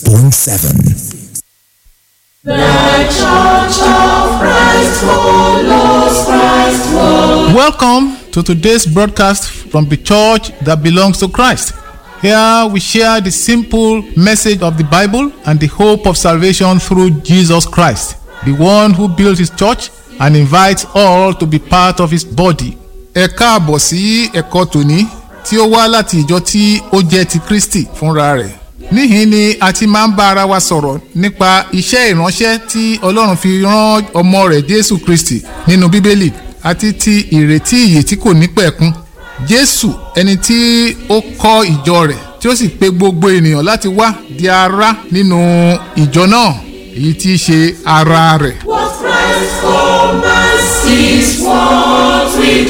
96.7. Welcome to today's broadcast from the church that belongs to Christ. Here we share the simple message of the Bible and the hope of salvation through Jesus Christ, the one who built his church and invites all to be part of his body. Ẹ káàbọ̀ sí ẹ̀kọ́ tòní tí ó wá láti ìjọ tí ó jẹ́ ti Kristi fúnra rẹ̀. Níhìn ni a ti máa ń bá ara wa sọ̀rọ̀ nípa iṣẹ́ ìránṣẹ́ tí Ọlọ́run fi rán ọmọ rẹ̀ Jésù Kristi nínú Bíbélì àti ti ìrètí ìyè tí kò ní pẹ̀kun. Jésù ẹni tí ó kọ́ ìjọ rẹ̀ tí ó sì pe gbogbo ènìyàn láti wá di ara nínú ìjọ náà èyí tí í ṣe ara rẹ̀. What Christ commands is what we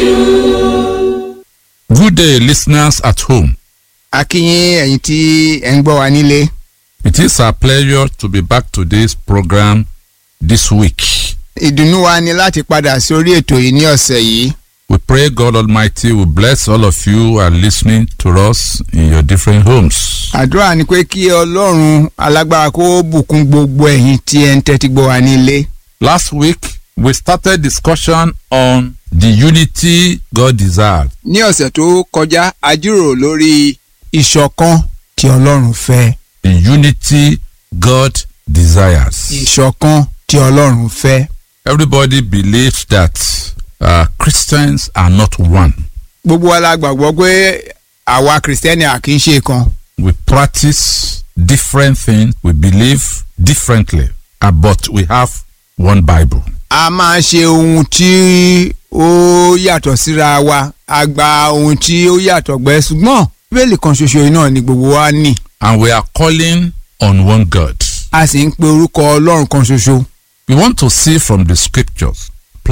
do. Good day, listeners at home. a kí yín ẹ̀yin tí ẹ̀ ń gbọ́ wa nílé. It is our pleasure to be back to this program this week. ìdùnnú wa ni láti padà sórí ètò yìí ní ọ̀sẹ̀ yìí. We pray God Almighty will bless all of you who are listening to us in your different homes. àdúrà ni pé kí ọlọ́run alágbára kó bùkún gbogbo ẹ̀yin tí ẹ̀ ń tẹ́tí gbọ́ wa nílé. Last week, we started discussion on the unity God desired. ní ọ̀sẹ̀ tó kọjá a jíròrò lórí ìṣọ̀kan tí ọlọ́run fẹ́. The unity God desires. ìṣọ̀kan tí ọlọ́run fẹ́. Everybody believes that uh, Christians are not one. gbogbo wa la gbàgbọ́ pé àwa kìrìsìtẹ́nì à kì í ṣe kan. We practice different things, we believe differently, uh, but we have one Bible. a máa ṣe ohun tí ó yàtọ̀ síra wa a gba ohun tí ó yàtọ̀ gbẹ ṣùgbọ́n bíbélì kan ṣoṣo yìí náà ni gbogbo wa ní and we are calling on one God. a sì ń pe orúkọ ọlọ́run kan ṣoṣo. We want to see from the scriptures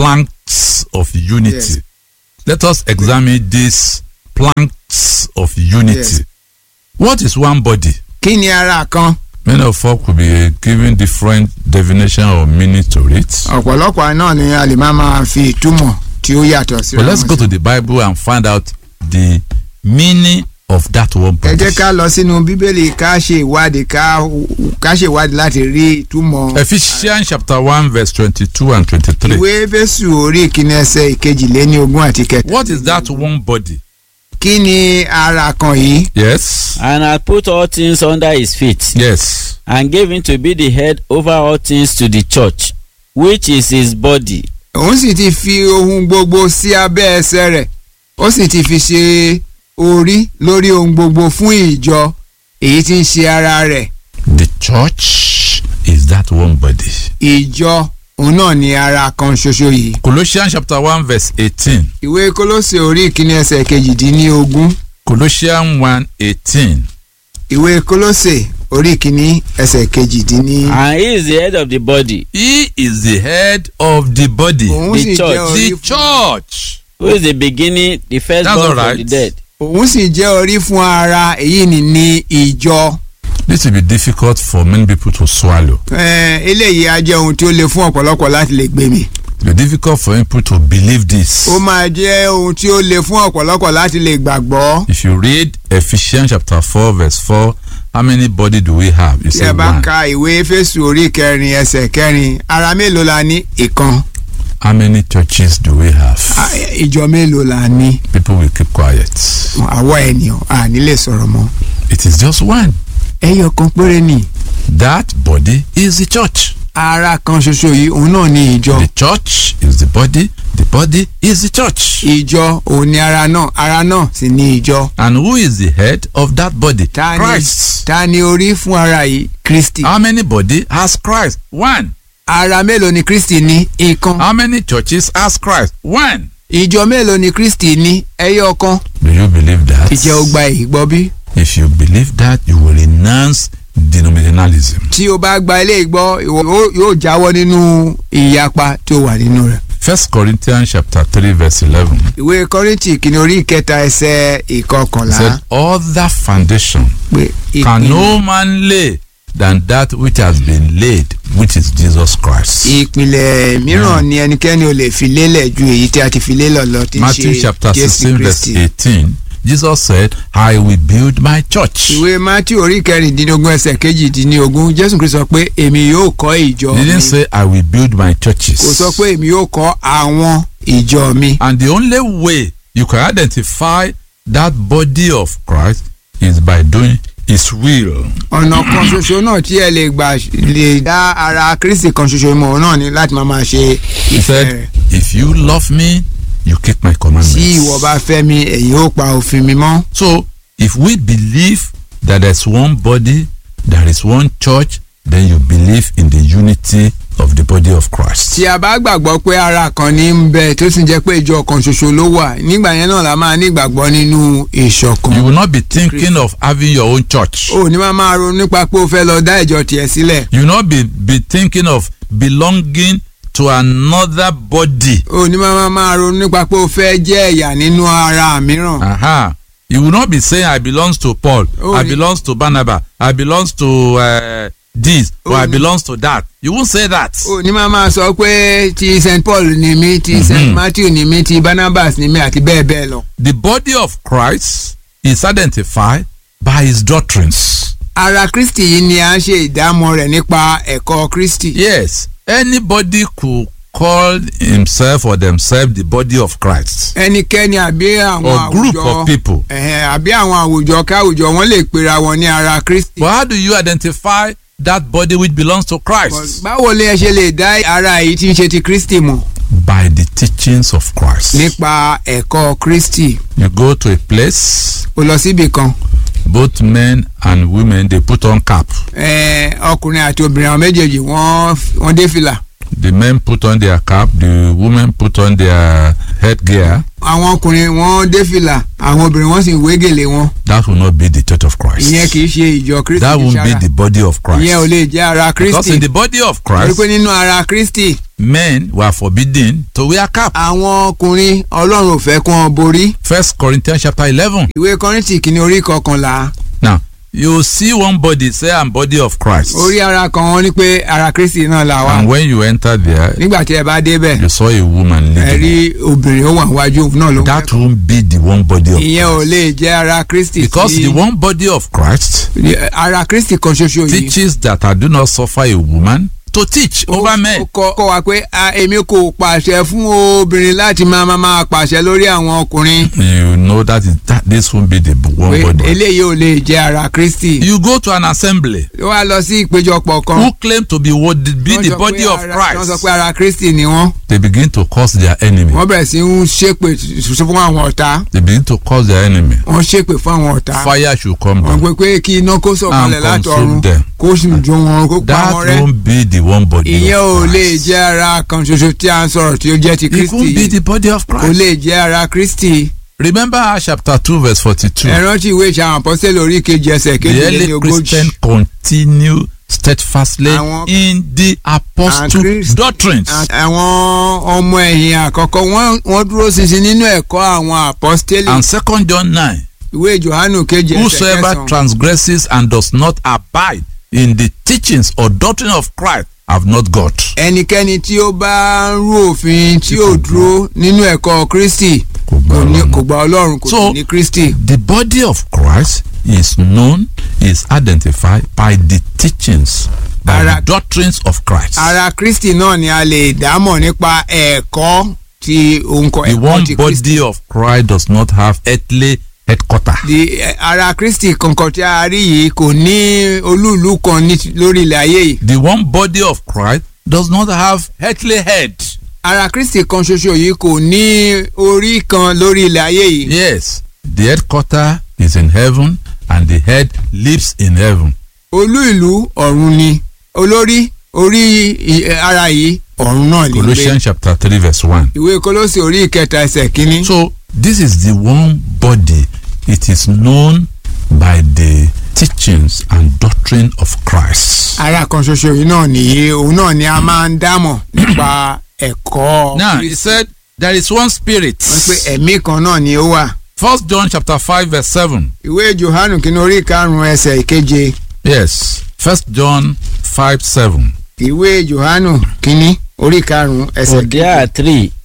planks of unity. Yes. Let us examine these planks of unity. Yes. What is one body? kí ni ara kan Many of us could be giving different definition or meaning to it. ọ̀pọ̀lọpọ̀ náà ni a lè máa máa fi ìtumọ̀ tí ó yàtọ̀ síra But let's wọn go sí. to the Bible and find out the meaning of that one ẹ body. jẹ́ ká lọ sínú bíbélì ká ṣe ìwádìí ká ká ṣe ìwádìí láti rí ìtumọ̀ Ephesians chapter 1 verse 22 and 23. ìwé Éfésù orí ìkíní ẹsẹ̀ ìkejìléní ogún àti kẹta. What is that one body? kí ni ara kan yìí Yes. and had put all things under his feet, Yes. and gave him to be the head over all things to the church, which is his body, òun sì ti fi ohun gbogbo sí abẹ́ ẹsẹ̀ rẹ̀ ó sì ti fi ṣe orí lórí ohun gbogbo fún ìjọ èyí tí ń ṣe ara rẹ̀ The church is that one body. ìjọ òun náà ni ara kan ṣoṣo yìí. Colossians chapter 1 verse 18. ìwé kólósè orí ìkíní ẹsẹ̀ kejìdínlógún Colossians 1 18. ìwé kólósè orí ìkíní ẹsẹ̀ kejìdínní. and he is the head of the body, He is the head of the body. òun the sì church. jẹ́ orí The fún church. who is the beginning, the That's firstborn all from right. the dead, òun sì jẹ́ orí fún ara èyí ni ní ìjọ. This will be difficult for many people to swallow. Ẹ, eléyìí á jẹ́ ohun tí ó le fún ọ̀pọ̀lọpọ̀ láti lè gbé mi. It will be difficult for people to believe this. ó máa jẹ́ ohun tí ó le fún ọ̀pọ̀lọpọ̀ láti lè gbàgbọ́. If you read Ephesians chapter 4 verse 4, how many body do we have? You tí say ẹ bá one. ka ìwé Éfésù orí kẹrin ẹsẹ̀ kẹrin ara mélòó la ní ìkan How many churches do we have? À, ìjọ mélòó la ní People will keep quiet. àwọ̀ ènìyàn à ní lè sọ̀rọ̀ mọ́. It is just one. ẹyọ kan péré ni That body is the church. ara kan ṣoṣo yìí òun náà ni ìjọ. The church is the body. The body is the church. ìjọ òun ni ara náà ara náà sì ni ìjọ. And who is the head of that body? ta ni Christ. ta ni orí fún ara yìí Kristi. How many body has Christ? One. ara mélòó ni Kristi ní ìkan. How many churches has Christ? One. ìjọ mélòó ni Kristi ní ẹyọ kan. Do you believe that? ìjẹ́ ó gba èyí gbọ́ bí. If you believe that, you will renounce denominationalism. tí o bá gba ilé ìgbọ́ ìwọ yóò- yóò jáwọ́ nínú ìyapa tí ó wà nínú rẹ̀. First Corinthians chapter 3 verse 11 ìwé kọ́rìntì kìíní orí ìkẹta ẹsẹ̀ ìkọkànlá said, Other foundation pé can ìpìlẹ̀ no man lay than that which has been laid, which is Jesus Christ. ìpìlẹ̀ mìíràn ni ẹnikẹ́ni ò lè fi lélẹ̀ ju èyí tí a ti fi lélẹ̀ lọ tí ń Matthew ṣe chapter Jésù 16 verse Kristi. 18 Jesus said, I will build my church. ìwé matthew orí kẹrìndínlógún ẹsẹ̀ kejìdínlógún jésù kristu sọ pé èmi yóò kọ́ ìjọ He mi didn't say, I will build my churches. kò sọ pé èmi yóò kọ́ àwọn ìjọ mi. And the only way you can identify that body of Christ is by doing His will. ọ̀nà kan ṣoṣo náà tí ẹ lè gbà lè dá ara kristi kan ṣoṣo mọ̀ náà ni láti máa máa ṣe He ìfẹ́ said, rẹ̀. If you love me, you keep my tí commandments. ìwọ bá fẹ́ mi ẹ̀yin ó pa òfin mi mọ́. So, if we believe that there's one body, there is one church, then you believe in the unity of the body of Christ. tí a bá gbàgbọ́ pé ara kan ní ń bẹ tó sì jẹ́ pé ìjọ kan ṣoṣo ló wà nígbà yẹn náà la máa ní ìgbàgbọ́ nínú ìṣọ̀kan. You will not be thinking of having your own church. o ní máa máa ronú nípa pé o fẹ́ lọ dá ìjọ tiẹ̀ sílẹ̀. You will not be, be thinking of belonging to another body. o ní máa máa ronú nípa pé o fẹ́ jẹ́ ẹ̀yà nínú ara mìíràn. Aha. You will not be saying, I belongs to Paul, Oh, I ni- belongs to Barnabas, I belongs to uh, this, or Oh, I ni- belongs to that. You won't say that. o ní máa máa sọ pé ti st paul ni mí ti st Mhm. matthew ni mí ti barnabas ni mí àti bẹ́ẹ̀ bẹ́ẹ̀ lọ. The body of Christ is identified by his doctrines. ara kristi yìí ni a ń ṣe ìdámọ̀ rẹ̀ nípa ẹ̀kọ́ kristi. Yes, anybody could call himself or themselves the body of Christ ẹnikẹ́ni àbí àwọn or group àwùjọ of people. ẹ̀hẹ̀n, àbí àwọn àwùjọ káwùjọ wọn lè pera wọn ní ara kristi. But how do you identify that body which belongs to Christ? báwo lè ṣe lè dá ara yìí tí ń ṣe ti kristi mọ̀ By the teachings of Christ. nípa ẹ̀kọ́ kristi. You go to a place, o lọ síbì kan both men and women they put on cap. ẹ̀ẹ́, ọkùnrin àti obìnrin àwọn méjèèjì wọ́n wọ́n dé fìlà. The men put on their cap, the women put on their headgear. àwọn ọkùnrin wọ́n dé fìlà àwọn obìnrin wọ́n sì wé gèlè wọn. That will not be the church of Christ. ìyẹn kì í ṣe ìjọ kristi That kì í won't ṣe be ara. the body of ìyẹn ò Christ. lè jẹ́ ara Because kristi. in the body of torí Christ, pé nínú ara kristi men were forbidden to wear cap. àwọn ọkùnrin ọlọ́run ò fẹ́ kún ọ borí. First Corinthians chapter eleven. ìwé kọ́rìntì kìíní orí kọkànlá Now you see one body say I'm body of Christ. orí ara kan wọ́n ní pé ara kristi náà là wá. And when you enter there, nígbà tí ẹ bá débẹ̀ you saw a woman ẹ leading. rí obìnrin ó wà wájú òun náà ló ń That kẹ́kọ̀ọ́. won't be the one body of ìyẹn ò Christ. lè jẹ́ ara kristi Because tí- the one body of Christ ara kristi kan ṣoṣo yìí. teaches that I do not suffer a woman to teach over men. ó kọ́ kọ́ wa pé a, èmi kò pàṣẹ fún obìnrin láti máa máa máa pàṣẹ lórí àwọn ọkùnrin You know that, is, that this won't be the one pé body. eléyìí ò lè jẹ́ ara kristi. You go to an assembly ó wá lọ sí ìpéjọpọ̀ kan. who claim to be what be wọ́n the sọ body pé of ara- wọ́n sọ Christ. pé ara kristi ni wọ́n. They begin to curse their enemy. wọ́n bẹ̀rẹ̀ sí ń ṣépè ṣoṣo fún àwọn ọ̀tá. They begin to curse their enemy. wọ́n ṣépè fún àwọn ọ̀tá. Fire should come wọ́n down. pé pé kí iná kó sọ̀kalẹ̀ And consume látọ̀run them. kó sì jó wọn kó pa That wọn rẹ́. won't be the one body ìyẹn ò of lè Christ. jẹ́ ara kan ṣoṣo tí a ń sọ̀rọ̀ tí ó jẹ́ ti It kristi won't be yìí. the body of kò Christ. lè jẹ́ ara kristi. Remember Acts chapter 2 verse 42. ẹ rántí ìwé ìṣàwọn apọ́sẹ́lì orí kejì ẹsẹ̀ The early kejìlélógójì. Christian continue steadfastly Àwọn- in the apostle Christ- doctrines. àwọn ọmọ ẹ̀yìn àkọ́kọ́ wọ́n wọ́n dúró ṣinṣin nínú ẹ̀kọ́ àwọn apọ́sítélì And second John 9. ìwé johannu kejì ẹsẹ̀ Whosoever kẹsàn-án transgresses and does not abide in the teachings or doctrine of Christ have not got. ẹnikẹ́ni tí ó bá ń rú òfin tí ó dúró nínú ẹ̀kọ́ kristi Kò gba kò ní- Ọlọ́run. kò gba ọlọ́run kò So- sì ní kristi. The body of Christ is known, is identified by the teachings, by Ara- the doctrines of Christ. ara kristi náà ni a lè dámọ̀ nípa ẹ̀kọ́ ti òǹkọ̀ the ẹ̀kọ́ one ti kristi. body of Christ does not have earthly headquarter. di eh, ara kristi kankan tí a rí yìí kò ní olúùlú kan ní ti- lórí ilẹ̀ ayé yìí. The one body of Christ does not have earthly head. ara kristi kan ṣoṣo yìí kò ní orí kan lórí ilẹ̀ ayé yìí. Yes, the headquarter is in heaven and the head lives in heaven. olú ìlú ọ̀run ni olórí orí i- ara yìí ọ̀run náà ní gbé. Colossians chapter 3 verse 1. ìwé kólósì orí ìkẹta ẹsẹ̀ kínní. So this is the one body. It is known by the teachings and doctrine of Christ. ara kan ṣoṣo yìí náà nìyí òun náà ni a máa ń dámọ̀ nípa ẹ̀kọ́. Now he Kristi. said there is one spirit. wọ́n pé ẹ̀mí kan náà ni ó wà. First John chapter 5 verse 7. ìwé johannu kínní orí karùn-ún ẹsẹ̀ ìkeje. Yes. First John 5 7. ìwé johannu kínní orí karùn-ún ẹsẹ̀ For there are three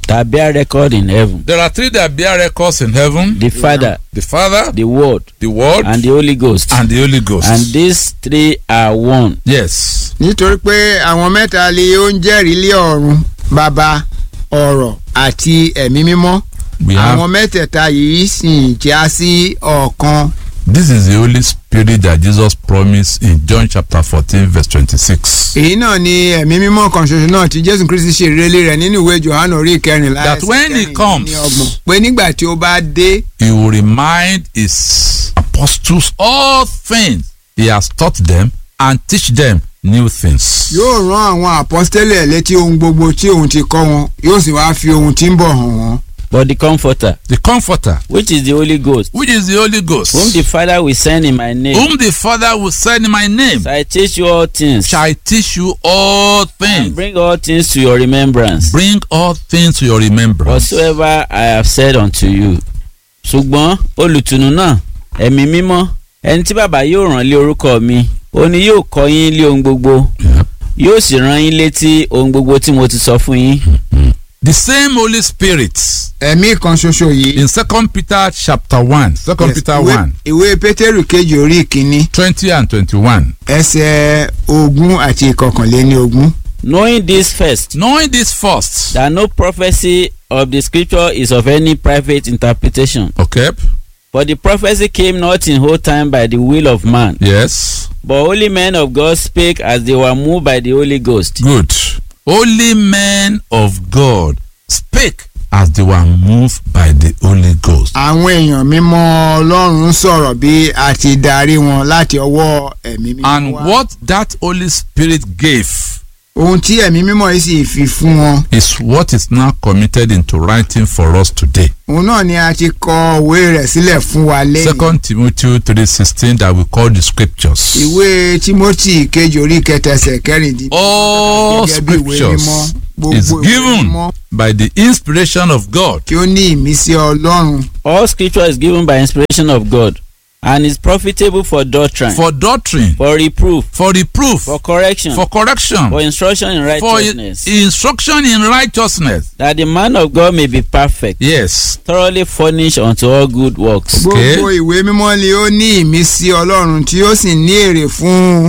that bear record in heaven There are three that bear records in heaven the Father, the Father, the Word, the Word, and the Holy Ghost. and the Holy Ghost. And these three are one. yes. nítorí pé àwọn mẹ́ta lé ó ń jẹ́rìí lé ọ̀run bàbá ọ̀rọ̀ àti ẹ̀mí mímọ́ We have àwọn mẹ́tẹ̀ẹ̀ta yìí sì já sí ọ̀kan this is the Holy Spirit that Jesus promised in John chapter 14, verse 26. èyí náà ni ẹ̀mí mímọ́ kan ṣoṣo náà tí jésù kristi ṣe ìrẹ́lẹ̀ rẹ̀ nínú ìwé johannu orí ìkẹrìnlá That ẹsẹ̀ when he comes- kẹrìndínlọ́gbọ̀n. pé nígbà tí ó bá dé He will remind his apostles all things he has taught them and teach them new things. yóò rán àwọn àpọ́stélẹ̀ létí ohun gbogbo tí òun ti kọ́ wọn yóò sì wáá fi ohun tí ń bọ̀ hàn wọ́n. But the Comforter, The Comforter, which is the Holy Ghost, which is the Holy Ghost, whom the Father will send in my name, whom the Father will send in my name, shall teach you all things, shall teach you all and things. bring all things to your remembrance, Bring all things to your remembrance. whatsoever I have said unto you. ṣùgbọ́n olùtùnú náà ẹ̀mí mímọ́ ẹni tí bàbá yóò rán lé orúkọ mi ó ní yóò kọ́ yín lé ohun gbogbo Yeah. yóò sì rán yín létí ohun gbogbo tí mo ti sọ fún yín. The same Holy Spirit ẹ̀mí kan ṣoṣo yìí. in Second Peter chapter 1, Second Yes, Peter ìwé- 1, ìwé pétérù kejì orí ìkíní 20 and 21. ẹsẹ̀ ogún àti ìkọkànléní ogún. knowing this first Knowing this first, that no prophecy of the scripture is of any private interpretation okay, for the prophecy came not in whole time by the will of man yes, but holy men of God spake as they were moved by the Holy Ghost. good. Holy men of God spake as they were moved by the Holy Ghost. àwọn èèyàn mímọ́ ọlọ́run sọ̀rọ̀ bí a ti darí wọn láti ọwọ́ ẹ̀mí mímọ́ And wá. what that Holy Spirit gave ohun tí ẹ̀mí mímọ́ yìí sì fi fún wọn. is what is now committed into writing for us today. òun náà ni a ti kọ òwe rẹ̀ sílẹ̀ fún wa lẹ́yìn. Second Timothy 3:16 that we call the scriptures. ìwé timothy kejì orí kẹtẹsẹ̀ kẹrìndínlẹ́. All gẹ́gẹ́ bí ìwé scriptures mímọ́, is gbogbo ìwé given mímọ́ by the inspiration of God kí ó ní ìmísí ọlọ́run all scripture is given by inspiration of God and is profitable for doctrine for doctrine, for reproof for reproof, for correction for correction, for instruction in for righteousness instruction in righteousness. that the man of God may be perfect Yes. thoroughly furnished unto all good works. Okay. gbogbo ìwé mímọ́ ni ó ní ìmísí ọlọ́run tí ó sì ní èrè fún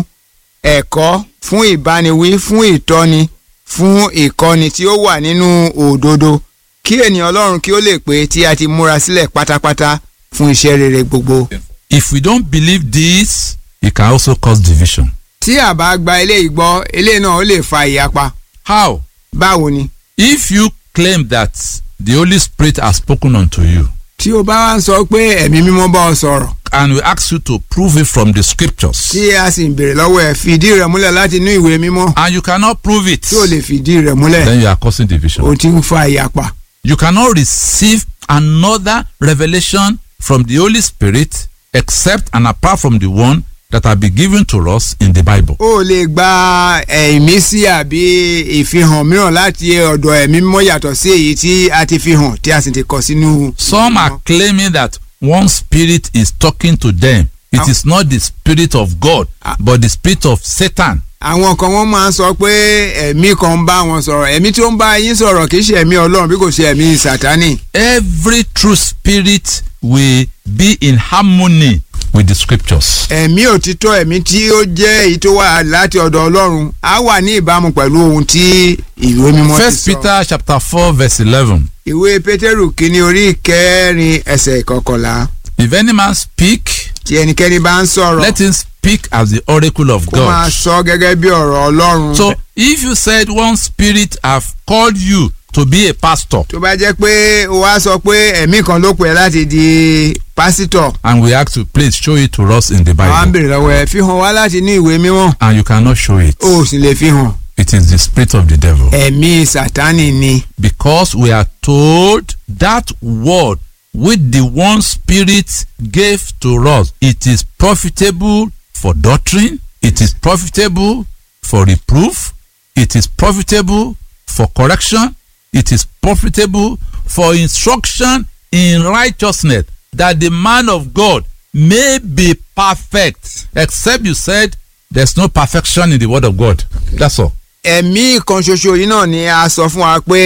ẹ̀kọ́ fún ìbániwí fún ìtọ́ni fún ìkọ́ni tí ó wà nínú òdodo kí ènìyàn ọlọ́run kí ó lè pé tí a ti múra sílẹ̀ pátápátá fún iṣẹ́ rere gbogbo. If we don't believe this, it can also cause division. tí a bá gba eléyìí gbọ́ eléyìí náà ó lè fa ìyapa How? báwo ni. If you claim that the Holy Spirit has spoken unto you tí o bá wá ń sọ pé ẹ̀mí mímọ́ bá ọ sọ̀rọ̀ and we ask you to prove it from the scriptures tí a sì ń béèrè lọ́wọ́ ẹ̀ fìdí rẹ̀ múlẹ̀ láti inú ìwé mímọ́ and you cannot prove it, tí o lè fìdí rẹ̀ múlẹ̀ then you are causing division. o ti ń fa ìyapa. You cannot receive another revelation from the Holy Spirit except and apart from the one that have been given to us in the Bible. o lè gba ìmísí àbí ìfihàn mìíràn láti ọ̀dọ̀ ẹ̀mí mímọ́ yàtọ̀ sí èyí tí a ti fi hàn tí a sì ti kọ sínú. Some are claiming that one spirit is talking to them. It Ah. is not the spirit of God, Ah. but the spirit of Satan. àwọn kan wọ́n máa ń sọ pé ẹ̀mí kan ń bá wọn sọ̀rọ̀ ẹ̀mí tí ó ń bá yín sọ̀rọ̀ kì í ṣe ẹ̀mí ọlọ́run bí kò ṣe ẹ̀mí sátánì. Every true spirit will be in harmony with the scriptures. ẹ̀mí òtítọ́ ẹ̀mí tí ó jẹ́ èyí tó wà láti ọ̀dọ̀ ọlọ́run á wà ní ìbámu pẹ̀lú ohun tí ìwé mímọ́ ti First sọ. Peter chapter four verse eleven. ìwé pétérù kínní orí kẹrin ẹsẹ̀ ìkọkànlá If any man speak, tí ẹnikẹ́ni bá ń sọ̀rọ̀ let him speak as the oracle of kó máa God. sọ gẹ́gẹ́ bí ọ̀rọ̀ ọlọ́run. So if you said one spirit have called you to be a pastor tó bá jẹ́ pé o wá sọ pé ẹ̀mí kan ló pè ẹ́ láti di pásítọ̀ and we ask you please show it to us in the àwa ń Bible bèrè lọ́wọ́ ẹ̀ fi hàn wá láti ní ìwé mímọ́ and you cannot show it, o ò sì lè fi hàn it is the spirit of the devil. ẹ̀mí sátánì ni Because we are told that word which the one spirit gave to us, it is profitable for doctrine, it is profitable for reproof, it is profitable for correction, it is profitable for instruction in righteousness, that the man of God may be perfect. Except you said there's no perfection in the word of God. That's all. ẹ̀mí kan ṣoṣo yìí náà ni a sọ fún wa pé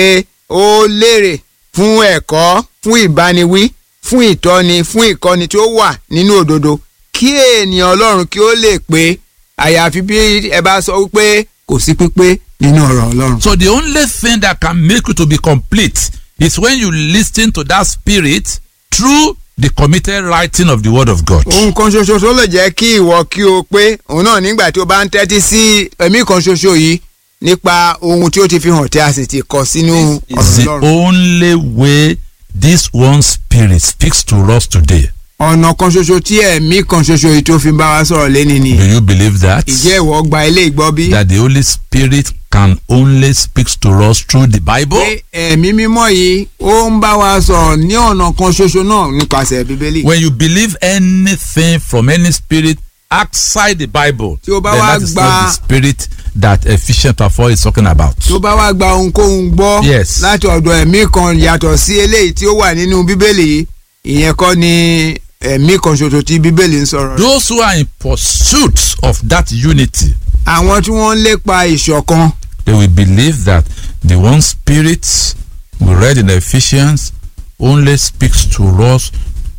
ó lérè fún ẹ̀kọ́ fún ìbániwí fún ìtọ́ni fún ìkọ́ni tí ó wà nínú òdodo kí ènìyàn ọlọ́run kí ó lè pé àyàfi bí ẹ bá sọ wípé kò sí pípé nínú ọ̀rọ̀ ọlọ́run. So the only thing that can make you to be complete is when you listen to that spirit through the committed writing of the word of God. ohun kan ṣoṣo tó lè jẹ́ kí ìwọ kí o pé òun náà nígbà tí o bá ń tẹ́tí sí ẹ̀mí kan ṣoṣo yìí nípa ohun tí ó ti fi hàn tí a sì ti kọ sínú It's ọ̀rọ̀ the ọlọ́run. only way this one spirit speaks to us today. ọ̀nà kan ṣoṣo tí ẹ̀mí kan ṣoṣo yìí tó fi bá wa sọ̀rọ̀ lẹ́ni ni. Do you believe that? ìjẹ́ ìwọ gba ilé ìgbọ́ bí? That the Holy Spirit can only speak to us through the Bible? pé ẹ̀mí mímọ́ yìí ó ń bá wa sọ̀rọ̀ ní ọ̀nà kan ṣoṣo náà nípasẹ̀ bíbélì. When you believe anything from any spirit outside the Bible, Tí o bá then wá that is gba- not the spirit that Ephesians chapter 4 is talking about. tó bá wá gba ohunkóhun gbọ́ Yes. láti ọ̀dọ̀ ẹ̀mí kan yàtọ̀ sí eléyìí tí ó wà nínú bíbélì yìí ìyẹn kọ́ ni ẹ̀mí kan ṣoṣo tí bíbélì ń sọ̀rọ̀ rẹ̀. Those who are in pursuit of that unity, àwọn tí wọ́n ń lépa ìṣọ̀kan they will believe that the one spirit we read in Ephesians only speaks to us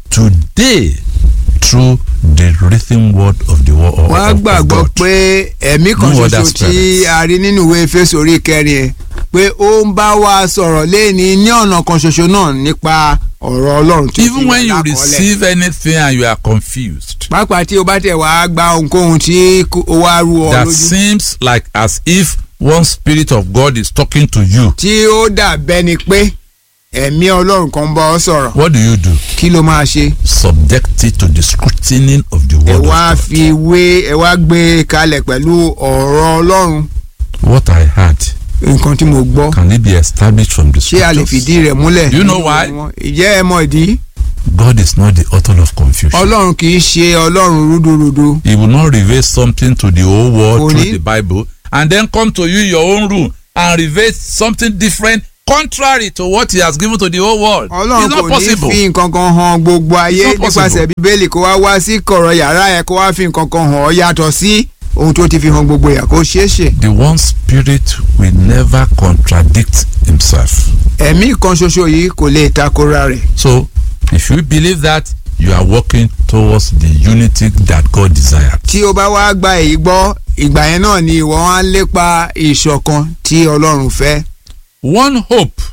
today through the written word of the word of, wọ́n á of, of gbàgbọ́ God. pé ẹ̀mí kan No other ṣoṣo tí spirit. a rí nínú ìwé Éfésù orí kẹrin ẹ̀ pé ó ń bá wa sọ̀rọ̀ léèní ní ọ̀nà kan ṣoṣo náà nípa ọ̀rọ̀ Ọlọ́run tí ó fi Even wà when you lákọọ́lẹ̀. receive anything and you are confused, pàápàá tí o bá tẹ̀ wá gba ohunkóhun tí kò- ó wá rú ọ that lójú seems like as if one spirit of God is talking to you. tí ó dà bẹ́ni pé ẹ̀mí Ọlọ́run kan bá ọ sọ̀rọ̀ What do you do? kí ló máa ṣe Subject it to the scrutiny of the ẹ word wá of God. fi wé ẹ wá gbé e kalẹ̀ pẹ̀lú ọ̀rọ̀ Ọlọ́run What I heard, nǹkan tí mo gbọ́ can it be established from the ṣé a lè scriptures? fìdí rẹ̀ múlẹ̀ You know nínú why? wọn? ìjẹ́ ẹ mọ̀ ìdí God is not the author of confusion. Ọlọ́run kì í ṣe Ọlọ́run rúdurùdu He will not reveal something to the whole world Kò through ní- the Bible and then come to you in your own room and reveal something different contrary to what he has given to the whole world. Ọlọ́run it's kò not ní possible. fi nǹkan kan hàn gbogbo ayé It's not possible. nípasẹ̀ bíbélì kó wá wá sí kọ̀rọ̀ yàrá ẹ̀ kó wá fi nǹkan kan hàn ọ́ yàtọ̀ sí ohun tó ti fi hàn gbogbo yà kó ṣeé ṣe. The one spirit will never contradict himself. ẹ̀mí kan ṣoṣo yìí kò lè takora rẹ̀. So, if you believe that, you are working towards the unity that God desired. tí o bá wá gba èyí gbọ́ ìgbà yẹn náà ni ìwọ wá ń lépa ìṣọ̀kan tí Ọlọ́run fẹ́. One hope,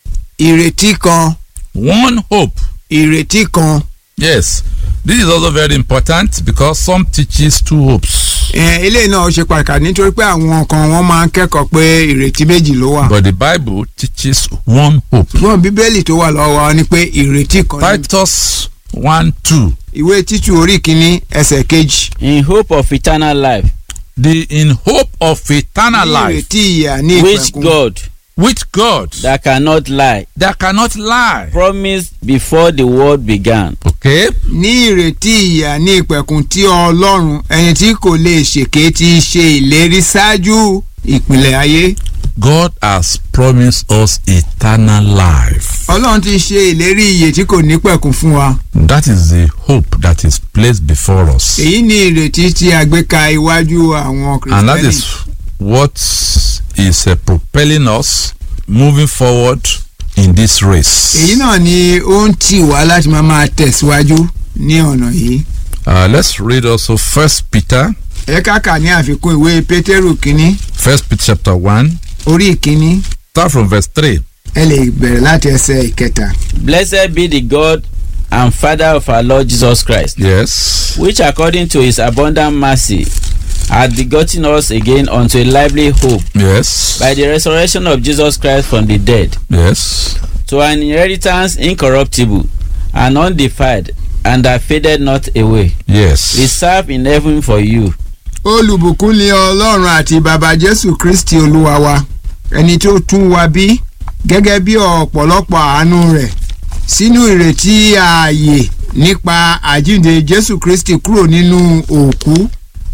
ìrètí kan one hope. ìrètí kan Yes, this is also very important because some teaches two hopes. ẹ̀, eléyìí náà ó ṣe pàtàkì nítorí pé àwọn kan wọ́n máa ń kẹ́kọ̀ọ́ pé ìrètí méjì ló wà. But the Bible teaches one hope. ṣùgbọ́n bíbélì tó wà lọ́wọ́ wa ni pé ìrètí kan ní Titus 1 2. ìwé títù orí kìíní ẹsẹ̀ kejì. in hope of eternal life The in hope of eternal ní life, ìrètí ìyà ní which ìpẹ̀kun. God which God that cannot lie that cannot lie. promised before the world began Okay? ní ìrètí ìyà ní ìpẹ̀kun tí ọlọ́run ẹni tí kò lè ṣèké ti ṣe ìlérí ṣáájú ìpìlẹ̀ ayé. God has promised us eternal life. ọlọ́run ti ṣe ìlérí ìyè tí kò ní pẹ̀kun fún wa. That is the hope that is placed before us. èyí ni ìrètí tí a gbé ka iwájú àwọn And that kìrìsìtẹ́nì. is what is uh, propelling us moving forward in this race. èyí náà ni ó ń tì wá láti máa máa tẹ̀síwájú ní ọ̀nà yìí. Uh, let's read also First Peter, ẹ káàkà ní àfikún ìwé pétérù kínní First Peter chapter one, orí ìkínní start from verse three. ẹ lè bẹ̀rẹ̀ láti ẹsẹ̀ ìkẹta. blessed be the God and Father of our Lord Jesus Christ Yes. which according to his abundant mercy hath begotten us again unto a lively hope Yes. by the resurrection of Jesus Christ from the dead Yes. to an inheritance incorruptible and undefiled and that faded not away Yes. reserved in heaven for you olùbùkún ni ọlọ́run àti bàbá jésù kristi olúwa wa ẹni tó tún wa bí gẹ́gẹ́ bí ọ̀pọ̀lọpọ̀ àánú rẹ̀ sínú ìrètí ààyè nípa àjíǹde jésù kristi kúrò nínú òkú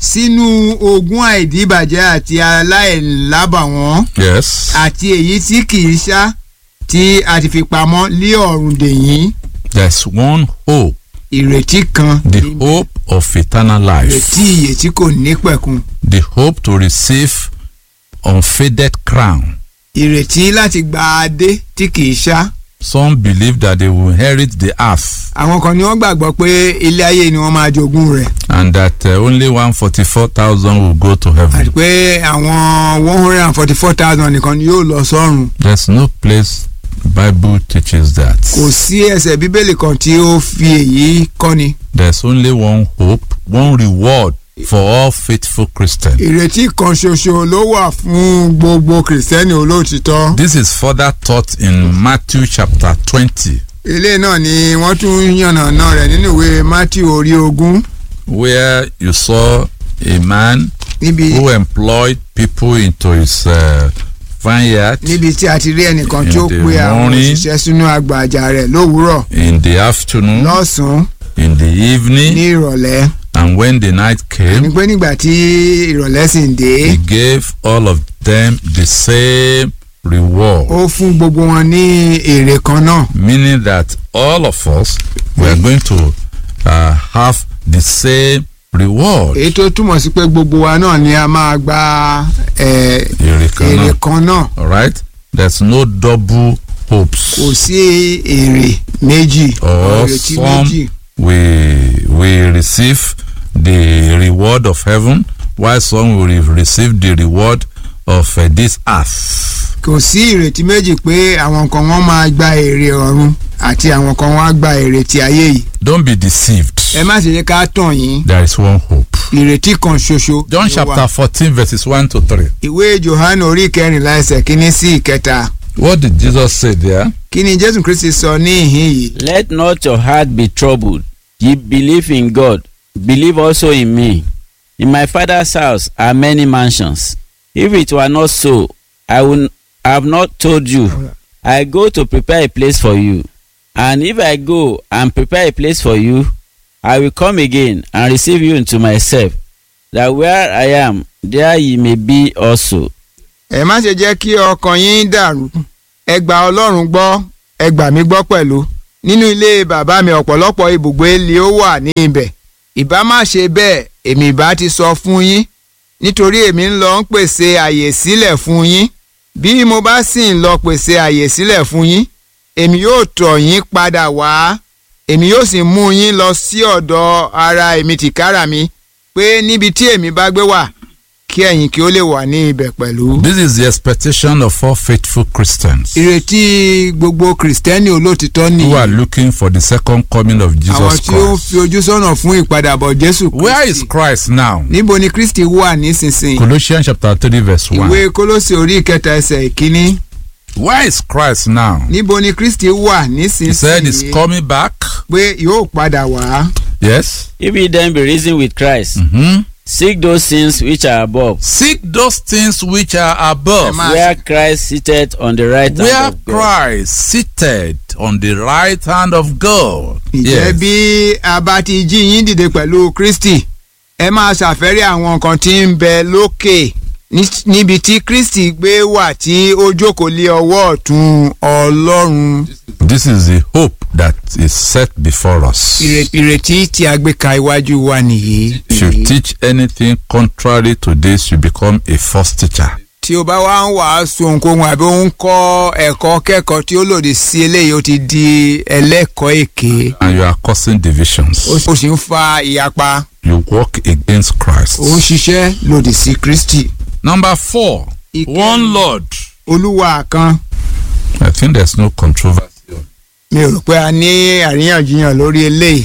sínú ogún àìdíbàjẹ́ àti aláìlábàwọ́n Yes. àti èyí tí kìí ṣá tí a ti fi pamọ́ lé ọ̀run dèyìn There's one hope, ìrètí kan the hope of eternal life, ìrètí ìyè tí kò ní pẹ̀kun the hope to receive unfaded crown, ìrètí láti gba adé tí tí kì í ṣá Some believe that they will inherit the earth àwọn kan ni wọ́n gbàgbọ́ pé ilé ayé ni wọ́n máa jogún rẹ̀ and that uh, only 144,000 will go to àti heaven. pé àwọn one hundred and forty four thousand nìkan ni yóò lọ sọ́run There's no place the Bible teaches that. kò sí ẹsẹ̀ bíbélì kan tí ó fi èyí kọ́ni There's only one hope, one reward for all faithful Christians. ìrètí kan ṣoṣo ló wà fún gbogbo kìrìsìtẹ́nì olóòtítọ́ This is further taught in Matthew chapter 20, ilé náà ni wọ́n tún yànnàná rẹ̀ nínú ìwé Matthew orí ogún where you saw a man níbi who employed people into his uh, vineyard níbi tí a ti rí ẹnìkan tí ó In the pe àwọn morning. òṣìṣẹ́ sínú àgbàjà rẹ̀ lówùúrọ̀ in the afternoon, lọ́sàn-án in the ní evening, ìrọ̀lẹ́ and when the night ní came, pé nígbà tí ìrọ̀lẹ́ sì ń dé he gave all of them the same reward. ó fún gbogbo wọn ní èrè kan náà meaning that all of us we are going to uh, have the same reward. èyí tó túmọ̀ sí pé gbogbo wa náà ni a máa gba eh, Èrè kan èrè náà. kan náà All right, there's no double hopes. kò sí èrè méjì Or ìrètí some méjì we we receive the reward of heaven, while some will receive the reward of uh, this earth. kò sí ìrètí méjì pé àwọn kan wọ́n máa gba èrè ọ̀run àti àwọn kan wọ́n á gba èrè ti ayé yìí Don't be deceived. ẹ má ṣe yẹ ká tàn yín There is one hope. ìrètí kan ṣoṣo John ló wà. chapter fourteen verses one to three. ìwé johannu orí kẹrìnlá ẹsẹ̀ kínní sí ìkẹta What did Jesus say there? kí ni jésù kristi sọ ní ìhín yìí Let not your heart be troubled. Ye believe in God, believe also in me. In my father's house are many mansions. If it were not so, I would have not told you. I go to prepare a place for you. And if I go and prepare a place for you, I will come again and receive you into myself, that where I am, there ye may be also. ẹ má ṣe jẹ́ kí ọkàn yín dàrú ẹ gba ọlọ́run gbọ́ ẹ gbà mí gbọ́ pẹ̀lú nínú ilé bàbá mi ọ̀pọ̀lọpọ̀ ibùgbé ilé ó wà ní ibẹ̀ ìbá má ṣe bẹ́ẹ̀ èmi ìbá ti sọ fún yín nítorí èmi ń lọ ń pèsè àyè sílẹ̀ fún yín bí mo bá sì ń lọ pèsè àyè sílẹ̀ fún yín èmi yóò tọ̀ yín padà wá èmi yóò sì mú yín lọ sí ọ̀dọ̀ ara èmi tìkára mi pé níbi tí èmi bá gbé wà kí ẹ̀yin kí ó lè wà ní ibẹ̀ pẹ̀lú. This is the expectation of all faithful Christians ìrètí gbogbo kìrìsìtẹ́nì olóòtítọ́ ni who are looking for the second coming of àwọn Jesus tí ó Christ. fi ojú sọ́nà fún ìpadàbọ̀ jésù Where is kristi Christ now? níbo ni kristi wà nísinsìnyí Colossians chapter 3 verse 1. ìwé kólósì orí ìkẹta ẹsẹ̀ ìkíní Where is Christ now? níbo ni kristi wà He said he's nísinsìnyí coming back. pé yóò padà wá Yes. If ye then be risen with Christ, hmm seek those things which are above, Seek those things which are above, Emma. where Christ sitteth on the right where hand of God. Christ seated on the right hand of God. ìjẹ́ bí a bá ti jí yín dìde pẹ̀lú kristi ẹ máa ṣàfẹ́rí àwọn nǹkan tí ń bẹ lókè ní- níbi tí kristi gbé wà tí ó jókòó lé ọwọ́ ọ̀tún ọlọ́run This is the hope that is set before us. Ìrè- ìrètí tí a gbé ka iwájú wa nìyí. If you teach anything contrary to this, you become a false teacher. tí o bá wá ń wàásù ohunkóhun àbí ó ń kọ́ ẹ̀kọ́ kẹ́kọ̀ọ́ tí ó lòdì sí eléyìí ó ti di ẹlẹ́kọ̀ọ́ èké And you are causing divisions. ó sì ń fa ìyapa You walk against Christ. ó ń ṣiṣẹ́ lòdì sí kristi. Number four, Ìkẹrin. one Lord. olúwa kan I think there's no controversy. mi ò rò pé a ní àríyànjiyàn lórí eléyìí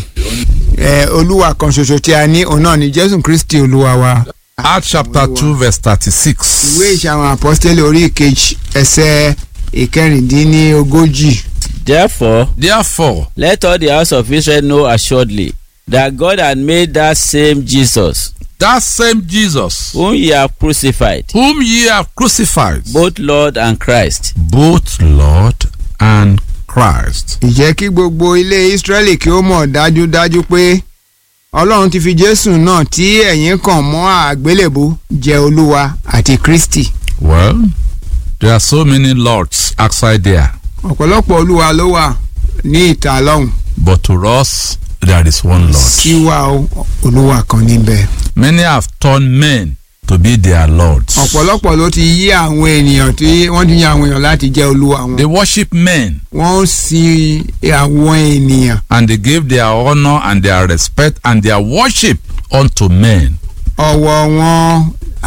ẹ olúwa kan ṣoṣo tí a ní òun náà ni jésù kristi olúwa wa. Acts chapter 2, verse 36. ìwé ìṣe àwọn àpọ́stélì orí ìkejì ẹsẹ̀ ìkẹrìndínlógójì. Therefore, Therefore, let all the house of Israel know assuredly that God had made that same Jesus, that same Jesus, whom ye have crucified, whom ye have crucified, both Lord and Christ. both Lord and Christ. ìjẹ́ kí gbogbo ilé Ísírẹ́lì kí ó mọ̀ dájúdájú pé Ọlọ́run ti fi Jésù náà tí ẹ̀yin kàn mọ́ àgbélébú jẹ́ Olúwa àti Kristi. Well, there are so many lords outside there, ọ̀pọ̀lọpọ̀ Olúwa ló wà ní ìta lọ́hùn but to us, there is one Lord. tí wà ó Olúwa kan níbẹ̀. Many have turned men to be their lords. ọ̀pọ̀lọpọ̀ ló ti yí àwọn ènìyàn tí wọ́n ti yan àwọn èèyàn láti jẹ́ olúwa wọn. They worship men wọ́n ń sin àwọn ènìyàn. and they give their honor and their respect and their worship unto men. ọ̀wọ̀ wọn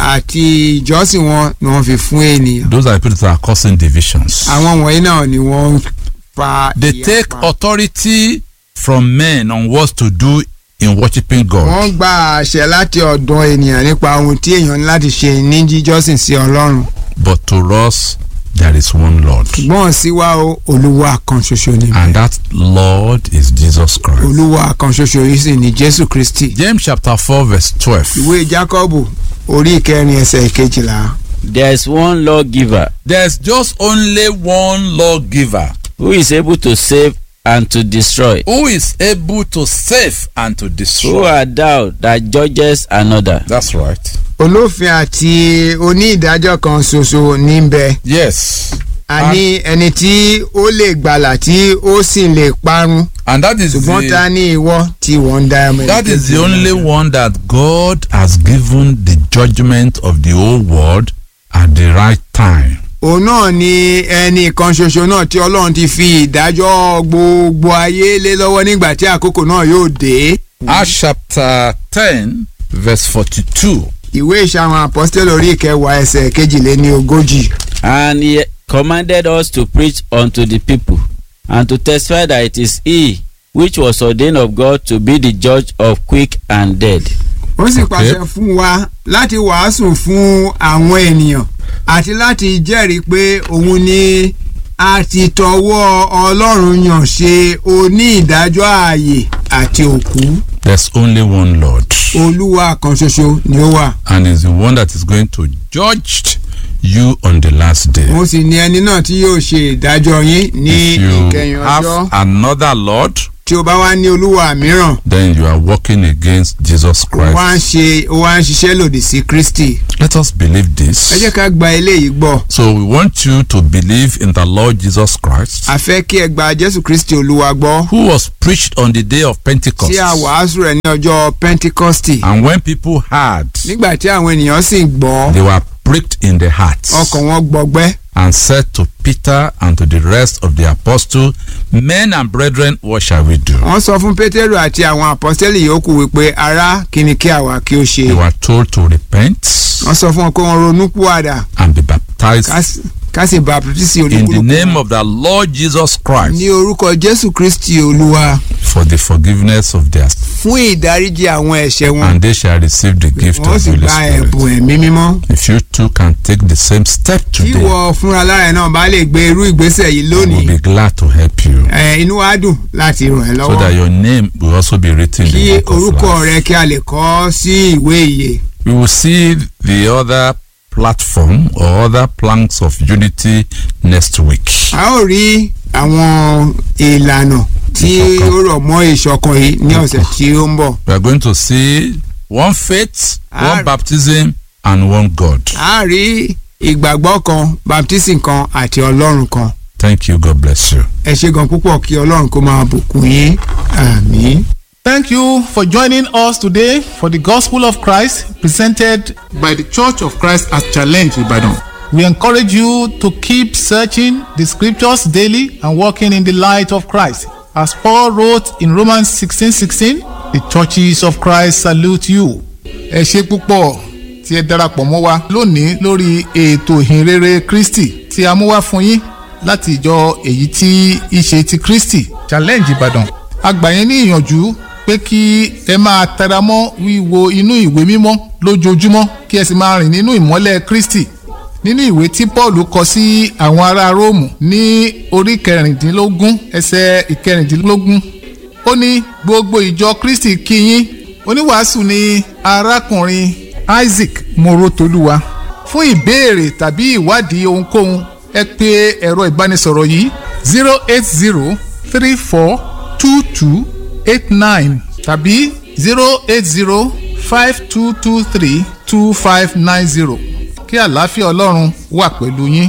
àti ìjọsìn wọn ni wọ́n fi fún ènìyàn. Those are the people that are causing divisions. àwọn wọ̀nyí náà ni wọ́n ń fa They take ìyapa. authority from men on what to do in worshiping God. wọ́n gba àṣẹ láti ọ̀dọ̀ ènìyàn nípa ohun tí èèyàn ní láti ṣe ní jíjọ́sìn sí ọlọ́run. But to us, there is one Lord. gbọ́n sí wa o olúwa kan ṣoṣo ni. And that Lord is Jesus Christ. olúwa kan ṣoṣo yìí sì ni jésù kristi. James chapter 4, verse 12. ìwé jákọ́bù orí ìkẹrin ẹsẹ̀ ìkejìlá. There is one lawgiver There's just only one lawgiver who is able to save and to destroy. who is able to save and to Who destroy. art thou that judges another? That's right. olófin àti onídàájọ́ kan ṣoṣo ní bẹ. Yes. a ní ẹni tí ó lè gbàlà tí ó sì lè parun And that is ṣùgbọ́n ta the, ní ìwọ tí wọ́n ń dá ẹmọ that is the only one that God has given the judgment of the whole world at the right time. òun náà ni ẹnì kan ṣoṣo náà tí ọlọ́run ti fi ìdájọ́ gbogbo ayé lé lọ́wọ́ nígbà tí àkókò náà yóò dé. Acts chapter 10, verse 42. ìwé ìṣàwọn apọ́sítẹ́lì orí ìkẹwàá ẹsẹ̀ kejìléní ogójì. And he commanded us to preach unto the people and to testify that it is he which was ordained of God to be the judge of quick and dead. ó sì Okay. pàṣẹ fún wa láti wàásù fún àwọn ènìyàn àti láti jẹ́rìí pé òun ni a ti tọwọ́ ọlọ́run yàn ṣe oní ìdájọ́ ààyè àti òkú There's only one Lord. olúwa kan ṣoṣo ni ó wà. And is the one that is going to judge you on the last day. òun sì ni ẹni náà tí yóò ṣe ìdájọ́ yín ní If you ìkẹyìn have ọjọ́ another Lord, tí o bá wá ní olúwa mìíràn then you are working against Jesus ó wá ń Christ. ṣe ó wá ń ṣiṣẹ́ lòdì sí kristi Let us believe ẹ jẹ́ this. ká gba eléyìí gbọ́ So we want you to believe in the Lord Jesus Christ, a fẹ́ kí ẹ gba jésù kristi olúwa gbọ́ who was preached on the day of Pentecost. tí a wàásù rẹ̀ ní ọjọ́ pentikọ́stì And when people heard, nígbà tí àwọn ènìyàn sì gbọ́ they were pricked in the hearts ọkàn wọn gbọgbẹ́ and said to Peter and to the rest of the apostles, Men and brethren, what shall we do? wọ́n sọ fún pétérù àti àwọn àpọ́sítélì yòókù wípé ará kí ni kí àwa kí ó ṣe They were told to repent wọ́n sọ fún wọn pé wọ́n ronú púwàdà and be baptized ká sì- ká sì baptisi in the olúkúlùkù name of the Lord Jesus Christ ní orúkọ jésù kristi olúwa for the forgiveness of their fún ìdáríjì àwọn ẹ̀ṣẹ̀ wọn and they shall receive the gift wọ́n of sì the Holy gba Spirit. ẹ̀bùn ẹ̀mí mímọ́ If you too can take the same step tí today, wọ́n fúnra lára ẹ̀ náà bá lè gbé irú ìgbésẹ̀ yìí I lónìí will be glad to help you ẹ̀, inú wa dùn láti ràn ẹ́ so lọ́wọ́ that your name will also be written in kí the book of orúkọ life. rẹ kí a lè kọ ọ́ sí ìwé ìyè We will see the other platform or other planks of unity next week. a ó rí àwọn ìlànà tí Ìṣọ̀kan. ó rọ̀ mọ́ ìṣọ̀kan yìí ní ọ̀sẹ̀ tí ó ń bọ̀ We are going to see one faith, Ah. one baptism, and one God. a rí ìgbàgbọ́ kan baptism kan àti ọlọ́run kan Thank you. God bless you. ẹ ṣe gan púpọ̀ kí ọlọ́run kó máa bùkún yín àmín. Thank you for joining us today for the Gospel of Christ presented by the Church of Christ at Challenge Ibadan. We encourage you to keep searching the scriptures daily and walking in the light of Christ. As Paul wrote in Romans 16:16, the churches of Christ salute you. Ẹ ṣe púpọ̀ tí ẹ darapọ̀ mọ́ wa lónìí lórí ètò ìhìnrere Kristi tí a mú wá fún yín láti ìjọ èyí tí í ṣe ti Kristi Challenge Ìbàdàn. A gbà yín ní ìyànjú pé kí ẹ máa tẹra mọ́ wíwo inú ìwé mímọ́ lójoojúmọ́ kí ẹ sì máa rìn nínú ìmọ́lẹ̀ Kristi nínú ìwé tí Paul kọ sí àwọn ará Róòmù ní orí kẹrìndínlógún ẹsẹ̀ ìkẹrìndínlógún ó ní gbogbo ìjọ Kristi kí yín oníwàásù ni arákùnrin Isaac Morotoluwa fún ìbéèrè tàbí ìwádìí ohunkóhun ẹ pè ẹ̀rọ ìbánisọ̀rọ̀ yìí zero eight zero three four two two eight nine tàbí zero eight zero five two two three two five nine zero kí àlàáfíà ọlọ́run wà pẹ̀lú yín.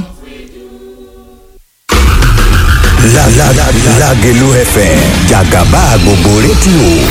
La la la Lágelú FM jàgàbá gbogbo rédíò